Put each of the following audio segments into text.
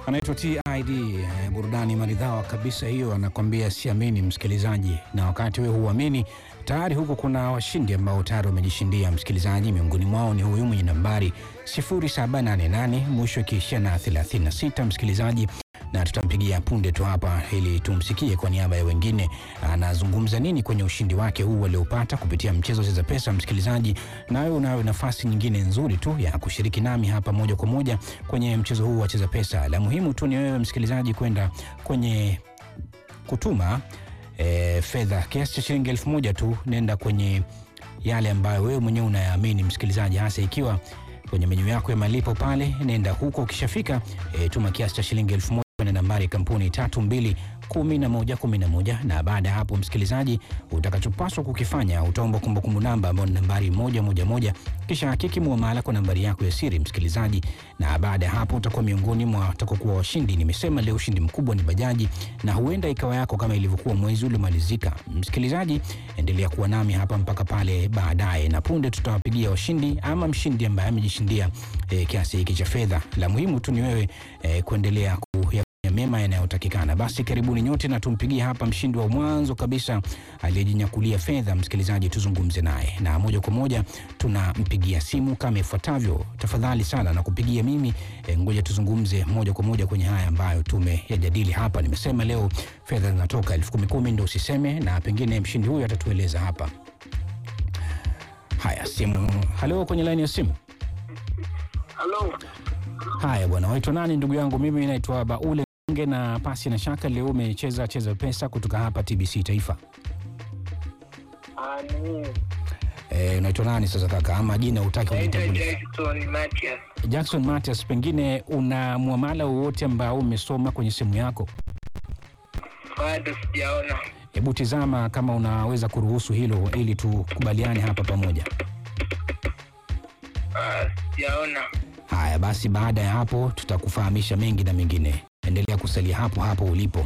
anaitwa TID eh, burudani maridhawa kabisa hiyo, anakwambia siamini msikilizaji, na wakati wewe huamini tayari huko kuna washindi ambao tayari wamejishindia msikilizaji. Miongoni mwao ni huyu mwenye nambari 0788 mwisho ikiishia na 36 msikilizaji, na tutampigia punde tu hapa ili tumsikie kwa niaba ya wengine anazungumza nini kwenye ushindi wake huu aliopata kupitia mchezo Cheza Pesa. Msikilizaji, nawe unayo nafasi nyingine nzuri tu ya kushiriki nami hapa moja kwa moja kwenye mchezo huu wa Cheza Pesa. La muhimu tu ni wewe msikilizaji kwenda kwenye kutuma e, fedha kiasi cha shilingi elfu moja tu, nenda kwenye yale ambayo wewe mwenyewe unayaamini msikilizaji, hasa ikiwa kwenye menyu yako ya malipo pale, nenda huko. Ukishafika e, tuma kiasi cha shilingi elfu moja kwenda nambari ya kampuni tatu mbili kumi na moja kumi na moja na baada ya hapo msikilizaji, utakachopaswa kukifanya utaomba kumbukumbu namba ambayo ni nambari moja moja moja, kisha hakiki muamala kwa nambari yako ya siri msikilizaji, na baada ya hapo utakuwa miongoni mwa watakaokuwa washindi. Nimesema leo ushindi mkubwa ni bajaji, na huenda ikawa yako kama ilivyokuwa mwezi uliomalizika. Msikilizaji, endelea kuwa nami hapa mpaka pale baadaye, na punde tutawapigia washindi ama mshindi ambaye amejishindia eh, kiasi hiki cha fedha. La muhimu tu ni wewe eh, kuendelea kuya ya mema yanayotakikana. Basi karibuni nyote na tumpigie hapa mshindi wa mwanzo kabisa aliyejinyakulia fedha. Msikilizaji, tuzungumze naye na moja kwa moja tunampigia simu kama ifuatavyo. Tafadhali sana na kupigia mimi e, ngoja tuzungumze moja kwa moja kwenye haya ambayo tumeyajadili hapa. Nimesema leo fedha zinatoka elfu kumi kumi, ndo usiseme, na pengine mshindi huyu atatueleza hapa. Haya, simu. Halo, kwenye laini ya simu. Halo, Haya bwana, waitwa nani ndugu yangu? Mimi naitwa Baule Nge na pasi na shaka, leo umecheza cheza pesa kutoka hapa TBC Taifa. ah, ni Eh, unaitwa nani sasa kaka, ama jina utaki naitwa unitambulishe? Jackson Matias. Jackson Matias, pengine una muamala wowote ambao umesoma kwenye simu yako? Bado sijaona. Hebu tizama kama unaweza kuruhusu hilo ili tukubaliane hapa pamoja. Ah, sijaona. Haya basi, baada ya hapo tutakufahamisha mengi na mengine. Endelea kusalia hapo hapo ulipo.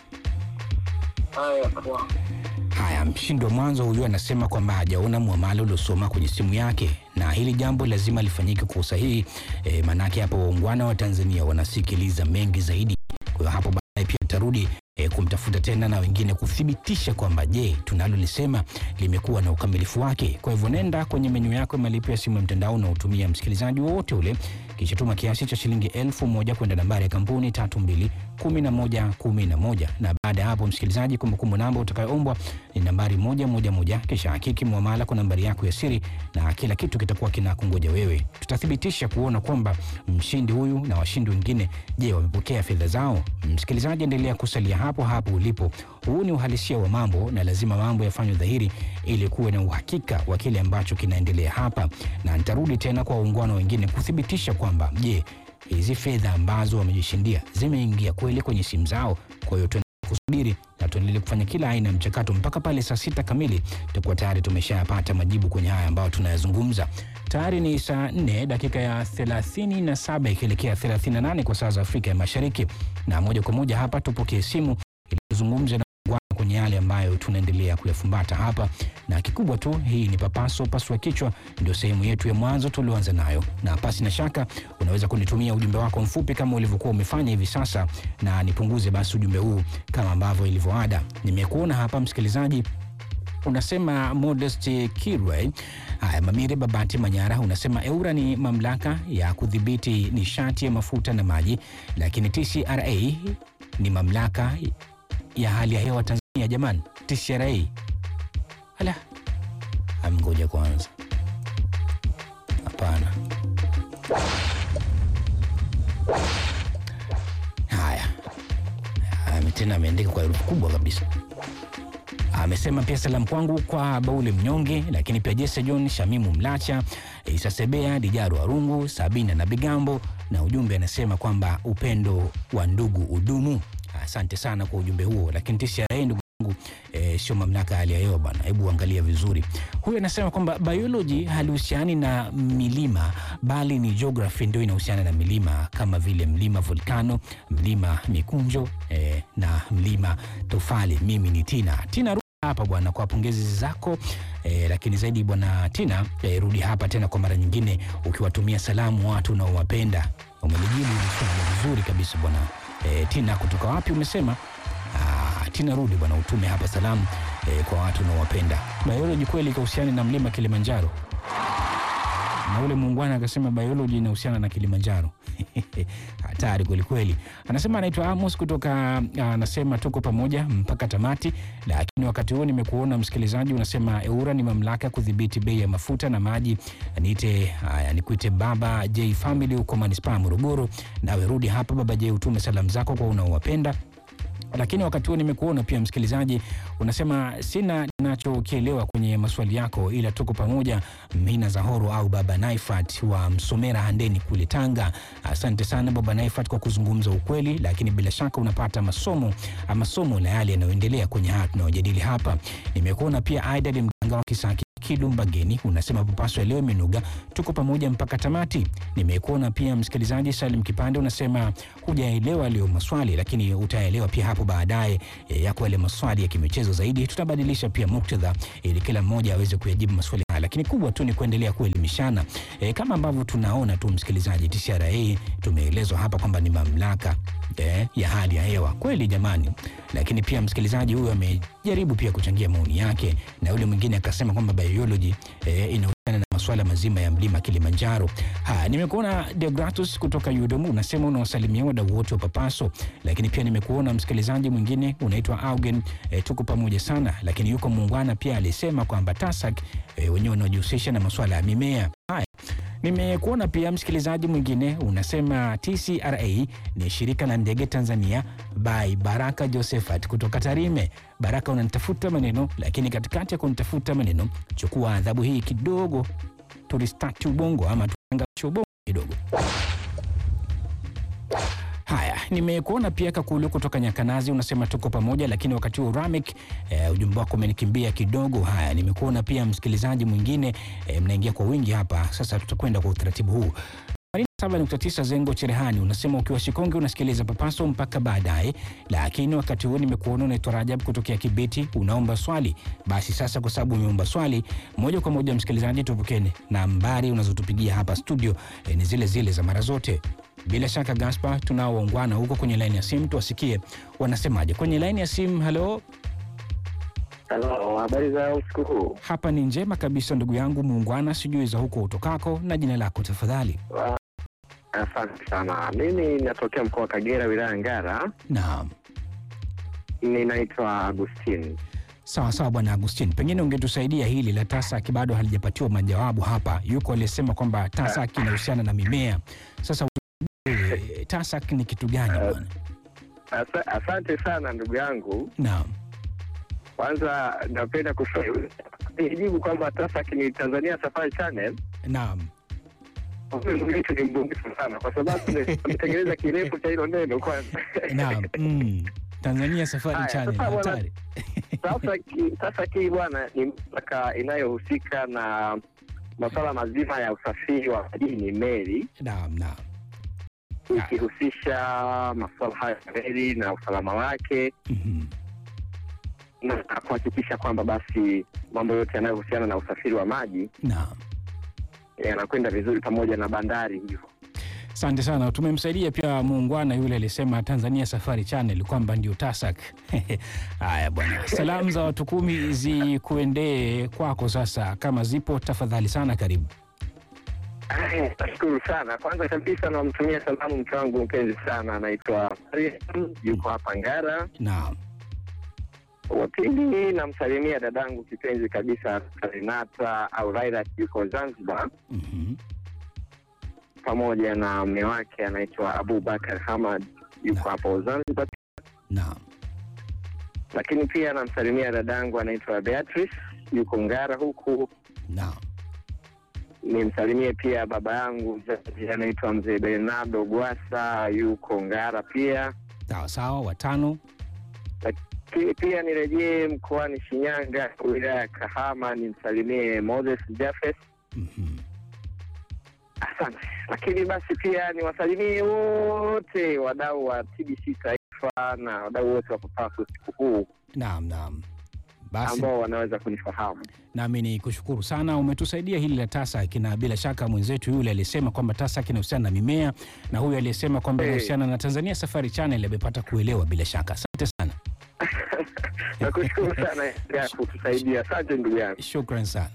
Haya poa. Haya, mshindi wa mwanzo huyu anasema kwamba hajaona muamala uliosoma kwenye simu yake, na hili jambo lazima lifanyike kwa usahihi e, maanake hapo waungwana wa Tanzania wanasikiliza mengi zaidi. Kwa hiyo hapo baadaye pia tarudi e, kumtafuta tena na wengine kuthibitisha kwamba je, tunalolisema limekuwa na ukamilifu wake. Kwa hivyo nenda kwenye menyu yako ya malipo ya simu ya mtandao na utumia msikilizaji wowote ule, kisha tuma kiasi cha shilingi elfu moja kwenda nambari ya kampuni tatu mbili kumi na moja kumi na moja na baada ya hapo msikilizaji, kumbukumbu namba utakayoombwa ni nambari moja moja moja, kisha hakiki muamala kwa nambari yako ya siri na kila kitu kitakuwa kinakungoja wewe. Tutathibitisha kuona kwamba mshindi huyu na washindi wengine, je, wamepokea fedha zao? Msikilizaji, endelea kusalia hapo hapo ulipo. Huu ni uhalisia wa mambo na lazima mambo yafanywe dhahiri ili kuwe na uhakika wa kile ambacho kinaendelea hapa, na nitarudi tena kwa waungwana wengine kuthibitisha kwamba je, hizi fedha ambazo wamejishindia zimeingia kweli kwenye simu zao. Kwa hiyo tuendelee kusubiri na tuendelee kufanya kila aina ya mchakato mpaka pale saa sita kamili tutakuwa tayari tumeshapata majibu kwenye haya ambayo tunayazungumza. Tayari ni saa 4 dakika ya 37 ikielekea 38 kwa saa za Afrika ya Mashariki, na moja kwa moja hapa tupokee simu ili tuzungumze na waungwana kwenye yale ambayo tunaendelea kuyafumbata hapa, na kikubwa tu, hii ni papaso pasua kichwa, ndio sehemu yetu ya mwanzo tulioanza nayo, na pasi na shaka unaweza kunitumia ujumbe wako mfupi kama ulivyokuwa umefanya hivi sasa, na nipunguze basi ujumbe huu kama ambavyo ilivyoada. Nimekuona hapa msikilizaji unasema Modest Kirwe. Haya, Mamire Babati Manyara unasema EURA ni mamlaka ya kudhibiti nishati ya mafuta na maji, lakini TCRA ni mamlaka ya hali ya hewa Tanzania. Jamani, TCRA ala, amgoja kwanza, hapana. Haya, Ame- tena ameandika kwa herufi kubwa kabisa amesema pia salamu kwangu kwa Baule Mnyonge, lakini pia Jesse John, Shamimu Mlacha, Isa Sebea, Dijaru Arungu, Sabina na Bigambo, na ujumbe anasema kwamba upendo wa ndugu udumu. Asante sana kwa ujumbe huo, lakini TCRA ndugu yangu e, sio mamlaka ya hali ya hewa bwana, hebu angalia vizuri. Huyu anasema kwamba biology halihusiani na milima bali ni geography ndio inahusiana na milima kama vile mlima volcano, mlima mikunjo e, na mlima tofali. Mimi ni Tina Tina rudi hapa bwana kwa pongezi zako e, lakini zaidi bwana Tina e, rudi hapa tena kwa mara nyingine ukiwatumia salamu watu unaowapenda umelijibu hili swali vizuri kabisa bwana e, Tina. Kutoka wapi umesema? Ah, Tina, rudi bwana, utume hapa salamu e, kwa watu unaowapenda. Biology kweli ikahusiana na mlima Kilimanjaro, na ule muungwana akasema biology inahusiana na Kilimanjaro. Hatari kweli kweli. Anasema anaitwa Amos kutoka, anasema tuko pamoja mpaka tamati, lakini wakati huo nimekuona msikilizaji unasema EURA ni mamlaka ya kudhibiti bei ya mafuta na maji. Niite haya, nikuite Baba J Family huko manispaa Morogoro. Nawe rudi hapa Baba J, utume salamu zako kwa unaowapenda lakini wakati huo nimekuona pia msikilizaji unasema sina ninachokielewa kwenye maswali yako, ila tuko pamoja. Mina Zahoro au Baba Naifat wa Msomera Handeni kule Tanga. Asante sana Baba Naifat kwa kuzungumza ukweli, lakini bila shaka unapata masomo masomo na yale yanayoendelea kwenye haya tunayojadili hapa. Nimekuona pia Aidad Mganga wa Kisaki Kilumbageni unasema papaswa leo imenuga, tuko pamoja mpaka tamati. Nimekuona pia msikilizaji Salim Kipande unasema hujaelewa leo maswali, lakini utaelewa pia hapo baadaye e, yako yale maswali ya kimichezo zaidi. Tutabadilisha pia muktadha ili kila mmoja aweze kuyajibu maswali haya, lakini kubwa tu ni kuendelea kuelimishana e, kama ambavyo tunaona tu msikilizaji, TCRA tumeelezwa hapa kwamba ni mamlaka e, ya hali ya hewa kweli jamani, lakini pia msikilizaji huyu amejaribu pia kuchangia maoni yake, na yule mwingine akasema kwamba biology e, inahusiana na masuala mazima ya mlima Kilimanjaro. Haya, nimekuona Deogratus kutoka Yudomu unasema unawasalimia wadau wote wa Papaso, lakini pia nimekuona msikilizaji mwingine unaitwa Augen e, tuko pamoja sana, lakini yuko muungwana pia alisema kwamba TASAC e, wenyewe wanaojihusisha na masuala ya mimea. Haya, nimekuona pia msikilizaji mwingine unasema TCRA ni shirika la ndege Tanzania by Baraka Josephat kutoka Tarime. Baraka, unanitafuta maneno, lakini katikati ya kunitafuta maneno, chukua adhabu hii kidogo, turistati ubongo ama tuanganishe ubongo kidogo. Haya, nimekuona pia Kakulu kutoka Nyakanazi unasema tuko pamoja, lakini wakati huo Ramek e, ujumbe wako umenikimbia kidogo. Haya, nimekuona pia msikilizaji mwingine e, mnaingia kwa wingi hapa. Sasa tutakwenda kwa utaratibu huu 7.9 Zengo Cherehani unasema ukiwa Shikonge unasikiliza Papaso mpaka baadaye, lakini wakati huo nimekuona unaitwa Rajab kutokea Kibiti unaomba swali. Basi sasa, kwa sababu umeomba swali moja kwa moja, msikilizaji, tupokeni nambari unazotupigia hapa studio eh, ni zile zile za mara zote. Bila shaka Gaspar, tunao waungwana huko kwenye laini ya simu, tuwasikie wanasemaje kwenye laini ya simu. Halo, Halo, habari za usiku huu? hapa ni njema kabisa ndugu yangu muungwana, sijui za huko utokako na jina lako tafadhali. Wa- Asante sana. Mimi natokea mkoa wa Kagera, wilaya ya Ngara. Naam. Ninaitwa Agustin. Sawa sawa, bwana Agustin, pengine ungetusaidia hili la TASAC, bado halijapatiwa majawabu hapa. Yuko aliyesema kwamba TASAC inahusiana na mimea. Sasa eh, TASAC ni kitu gani bwana? Asa, asante sana ndugu yangu. Naam, Kwanza napenda kujibu kwamba TASAC ni Tanzania Safari Channel. naam, Huyu ndugu yetu ni mbunifu sana, kwa sababu ametengeneza kirefu cha hilo neno kwanza. naam. Mm. Tanzania Safari Haya, Channel, sasa bwana- hatari. Sasa ki- sasa hii bwana ni mamlaka inayohusika na masuala mazima ya usafiri wa majini, meli Naam, naam, ikihusisha masuala haya ya reli na usalama wake Mhm. na kuhakikisha kwamba basi mambo yote yanayohusiana na usafiri wa maji naam. yanakwenda vizuri pamoja na bandari hivyo. Asante sana, tumemsaidia pia muungwana yule alisema Tanzania Safari Channel kwamba ndio TASAC. Haya bwana, salamu za watu kumi zikuendee kwako sasa, kama zipo tafadhali sana, karibu. Aya, Nashukuru sana. Kwanza kabisa namtumia salamu mke wangu mpenzi sana, anaitwa Mariam, yuko hapa Ngara. Naam, Wa pili namsalimia dadangu kipenzi kabisa Renata au Rairat, yuko Zanzibar, Mhm. pamoja na mme wake anaitwa Abubakar Hamad, yuko hapo Zanzibar. naam, Lakini pia namsalimia dadangu anaitwa Beatrice, yuko Ngara huku. naam. Nimsalimie pia baba yangu mzazi anaitwa mzee Bernardo Gwasa, yuko Ngara pia. Sawa sawa, watano. Lakini pia nirejee mkoani Shinyanga, wilaya ya Kahama, nimsalimie Moses Jafes. Mhm. Asante. Lakini basi pia niwasalimie wote wadau wa TBC Taifa na wadau wote wa Papaso usiku huu. Naam, naam. Basi ambao wanaweza kunifahamu. nami ni kushukuru sana, umetusaidia hili la TASAC, na bila shaka mwenzetu yule aliyesema kwamba TASAC inahusiana na mimea na huyu aliyesema kwamba Eh. inahusiana na Tanzania Safari Channel amepata kuelewa bila shaka. Asante sana, Nakushukuru sana ya kutusaidia. Asante ndugu yangu. shukran sana.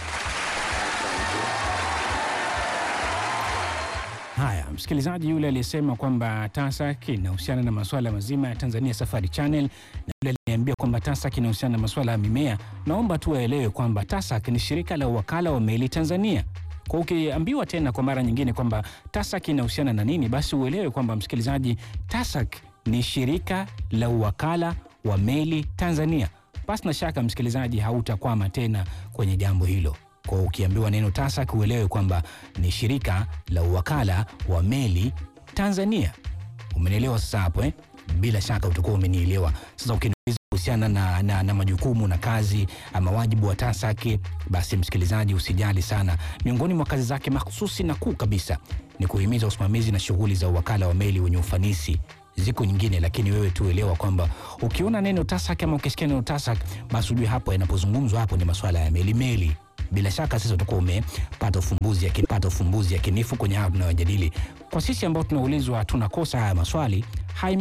Haya, msikilizaji yule aliyesema kwamba TASAC inahusiana na masuala mazima ya Tanzania Safari Channel na yule aliniambia kwamba TASAC inahusiana na masuala ya mimea, naomba tu waelewe kwamba TASAC ni shirika la wakala wa meli Tanzania. Kwa ukiambiwa tena kwa mara nyingine kwamba TASAC inahusiana na nini, basi uelewe kwamba msikilizaji, TASAC ni shirika la uwakala wa meli Tanzania. Basi na shaka msikilizaji, hautakwama tena kwenye jambo hilo. Kwa ukiambiwa neno TASAC uelewe kwamba ni shirika la uwakala wa meli Tanzania. Umenielewa sasa hapo eh? Bila shaka utakuwa umenielewa. Sasa ukiniuliza kuhusiana na, na, na majukumu na kazi ama wajibu wa TASAC, basi msikilizaji, usijali sana. Miongoni mwa kazi zake mahsusi na kuu kabisa ni kuhimiza usimamizi na shughuli za uwakala wa meli wenye ufanisi. Ziko nyingine, lakini wewe tuelewa kwamba ukiona neno TASAC ama ukisikia neno TASAC, basi ujue hapo yanapozungumzwa hapo ni masuala ya meli meli bila shaka sasa utakuwa umepata ufumbuzi yakini- pata ufumbuzi yakinifu kwenye haya tunayojadili. Kwa sisi ambao tunaulizwa tunakosa haya maswali, hai